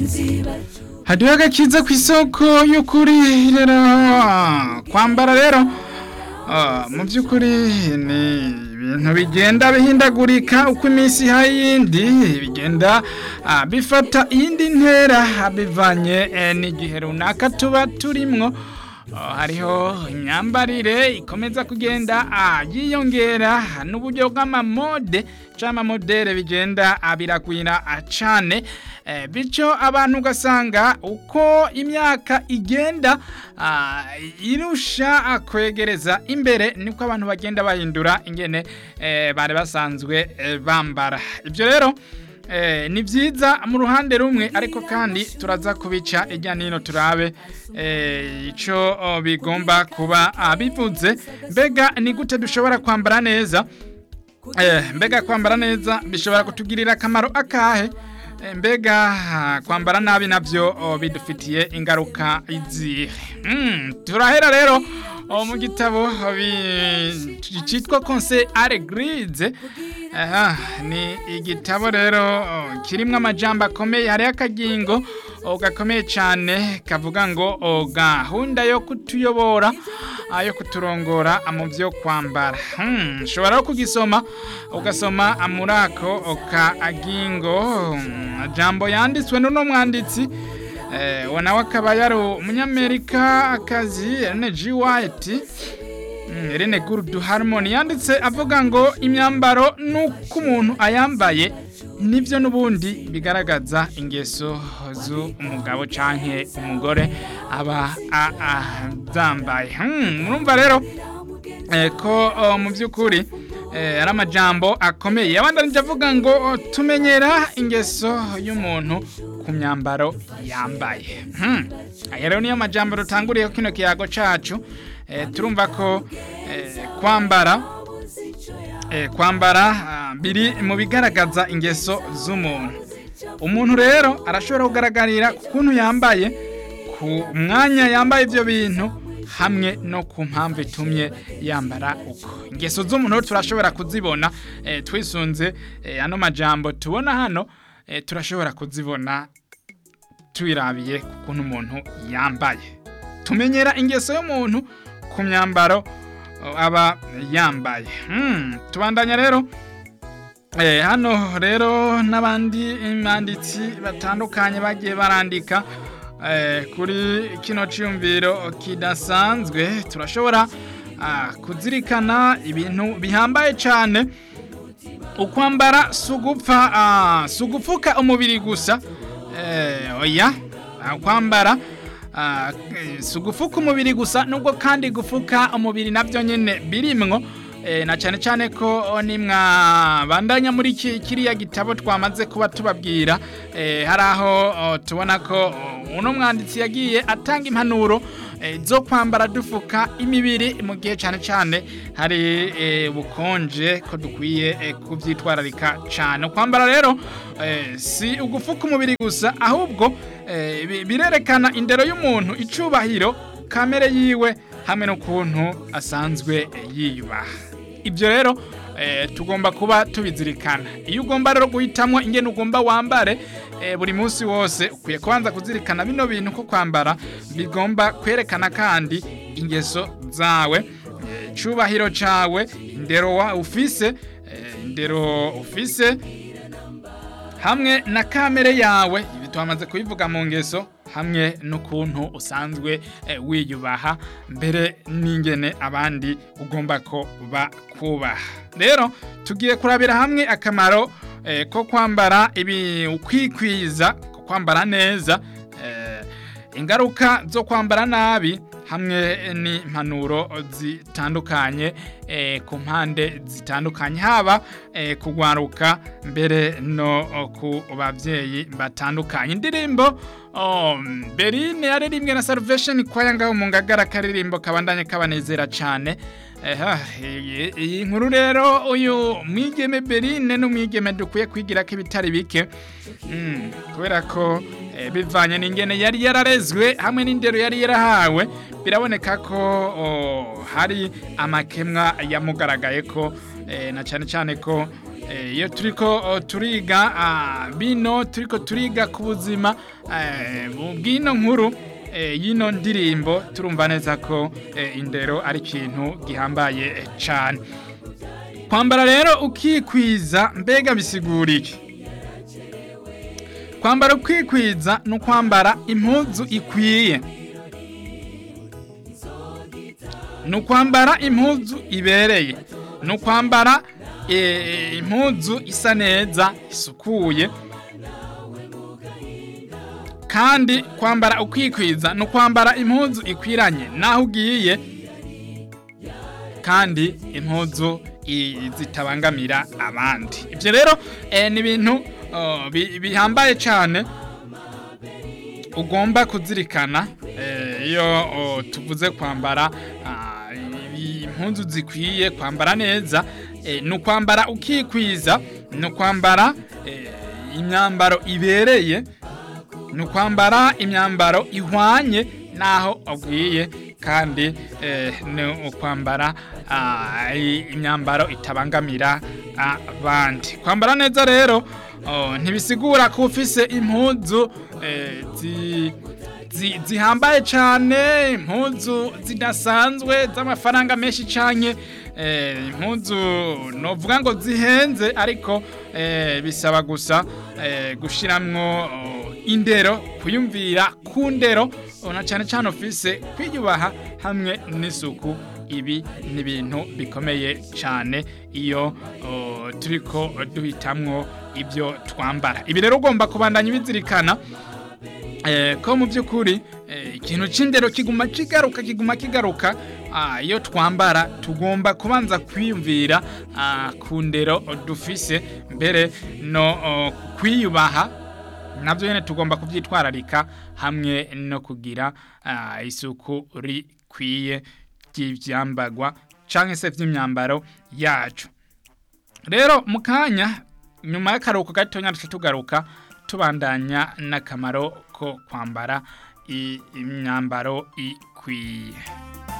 haduwe agakiza ku isoko y'ukuri rero kwambara rero ah, mu by'ukuri ni ibintu bigenda bihindagurika uko iminsi iha yindi bigenda ah, bifata iyindi ntera bivanye eh, n'igihe runaka tuba turimwo Oh, hariho imyambarire ikomeza kugenda ah, yiyongera n'uburyo bw'amamode cyangwa amamodere bigenda ah, biragwira ah, cane eh, bityo abantu ugasanga uko imyaka igenda ah, irusha ah, kwegereza imbere niko abantu bagenda bahindura ingene eh, bari basanzwe eh, bambara ibyo rero Eh, ni byiza mu ruhande rumwe ariko kandi turaza kubica ijya nino turabe eh, ico oh, bigomba kuba ah, bivuze mbega ni gute dushobora kwambara neza eh, mbega kwambara neza bishobora kutugirira akamaro akahe Eh, mbega ah, kwambara nabi navyo oh, bidufitiye ingaruka izihe mm, turahera rero oh, mu gitabo oh, bi- citwa conseil à l'église aha ni igitabo rero oh, kirimwo amajambo akomeye hariho akagingo oh, gakomeye cyane kavuga ngo oh, gahunda yo kutuyobora ah, yo kuturongora ah, mu byo kwambara Hmm, ushobora no kugisoma ugasoma ah, muri ako kagingo hmm, jambo yanditswe n'uno mwanditsi eh, uwo nawe akaba yari umunyamerika akazi Ellen G. White Mm, Irene Gurdu Harmony yanditse avuga ngo imyambaro nuko umuntu ayambaye nivyo nubundi bigaragaza ingeso z'umugabo canke umugore aba a- a- zambaye Hmm, murumva rero eh, ko oh, mu by'ukuri eh, ari amajambo akomeye yabandanije avuga ngo oh, tumenyera ingeso y'umuntu ku myambaro yambaye Hmm, aya rero niyo majambo dutanguriyeho kino kiyago cacu eh, turumva ko eh, kwambara eh, kwambara ah, biri mu bigaragaza ingeso z'umuntu umuntu rero arashobora kugaragarira ku kuntu yambaye ku mwanya yambaye ibyo bintu hamwe no ku mpamvu itumye yambara uko ingeso z'umuntu rero turashobora kuzibona eh, twisunze eh, ano majambo tubona hano eh, turashobora kuzibona twirabiye ku kuntu umuntu yambaye tumenyera ingeso y'umuntu ku myambaro uh, aba yambaye Hmm, tubandanya rero Eh, hano rero n'abandi banditsi batandukanye bagiye barandika eh, kuri kino cyumviro kidasanzwe turashobora ah, kuzirikana ibintu bihambaye cyane ukwambara si ugupfa ah, si ugupfuka umubiri gusa eh, oya ah, kwambara ah, eh, si ugufuka umubiri gusa nubwo kandi gufuka umubiri nabyo nyine birimwo eh, na cyane cyane ko oh, nimwa bandanya muri ki- kiriya gitabo twamaze kuba tubabwira eh, hari aho oh, tubona ko oh, uno mwanditsi yagiye atanga impanuro eh, zo kwambara dufuka imibiri mu gihe cyane cyane hari eh, bukonje ko dukwiye eh, kubyitwararika cyane kwambara rero eh, si ugufuka umubiri gusa ahubwo eh, bi- birerekana indero y'umuntu icubahiro kamere yiwe hamwe n'ukuntu asanzwe eh, yiyubaha ibyo rero eh, tugomba kuba tubizirikana iyo ugomba rero guhitamo ingene ugomba wambare eh, buri munsi wose ukwiye kubanza kuzirikana bino bintu ko kwambara bigomba kwerekana kandi ingeso zawe eh, icubahiro cawe indero wa ufise eh, indero ufise hamwe na kamere yawe ibi twamaze kubivuga mu ngeso hamwe n'ukuntu usanzwe eh, wiyubaha mbere n'ingene abandi ugomba ko bakubaha rero tugiye kurabira hamwe akamaro eh, ko kwambara ibi ukwikwiza ko kwambara neza eh, ingaruka zo kwambara nabi hamwe n'impanuro zitandukanye eh, ku mpande zitandukanye haba eh, kugwaruka mbere no oh, ku babyeyi batandukanye indirimbo oh, berine yaririmbwe na salvation kwaya ngaho mu ngagara karirimbo kabandanye kabanezera cyane Eha, iyi iyi nkuru rero uyu mwigeme berine n'umwigeme dukwiye kwigira ko ibitari bike Mm, kubera ko eh, bivanye n'ingene yari yararezwe hamwe n'indero yari yarahawe biraboneka ko oh, hari amakemwa yamugaragaye ko eh, na cyane cyane ko eh, iyo turiko oh, turiga ah, bino turiko turiga ku buzima eh, bw'ino nkuru eh, y'ino ndirimbo turumva neza ko eh, indero ari ikintu gihambaye eh, cane kwambara rero ukikwiza mbega bisigura iki kwambara ukikwiza ni ukwambara impuzu ikwiye ni ukwambara impuzu ibereye ni ukwambara eh, impuzu isa neza isukuye kandi kwambara ukikwiza ni ukwambara impuzu ikwiranye n'aho ugiye kandi impuzu i- zitabangamira abandi ibyo rero eh, ni ibintu oh, bi- bihambaye cyane ugomba kuzirikana eh, iyo oh, tuvuze kwambara ah, ibi- impuzu zikwiye kwambara neza eh, ni ukwambara ukikwiza ni ukwambara eh, imyambaro ibereye ni ukwambara imyambaro ihwanye n'aho agiye kandi eh, ni ukwambara ah, i- imyambaro itabangamira abandi kwambara neza rero oh, ntibisigura ko ufise impuzu eh, zi- zi- zihambaye cyane impuzu zidasanzwe z'amafaranga menshi cyane impuzu novuga ngo zihenze ariko eh, bisaba gusa eh, gushiramwo oh, indero kuyumvira ku ndero oh, na cyane cyane ufise kwiyubaha hamwe n'isuku ibi ni ibintu bikomeye cyane iyo oh, turiko duhitamwo ibyo twambara ibi rero ugomba kubandanya ibizirikana eh, ko mu by'ukuri eh, ikintu c'indero kiguma kigaruka kiguma kigaruka ah, iyo twambara tugomba kubanza kwiyumvira ah, ku ndero dufise mbere no oh, kwiyubaha nabyo nyine tugomba kubyitwararika hamwe no kugira ah, isuku rikwiye ry'ibyambagwa cyangwa se by'imyambaro yacu rero mu kanya nyuma y'akaruhuko gatonya duce tugaruka tubandanya n'akamaro ko kwambara i- imyambaro ikwiye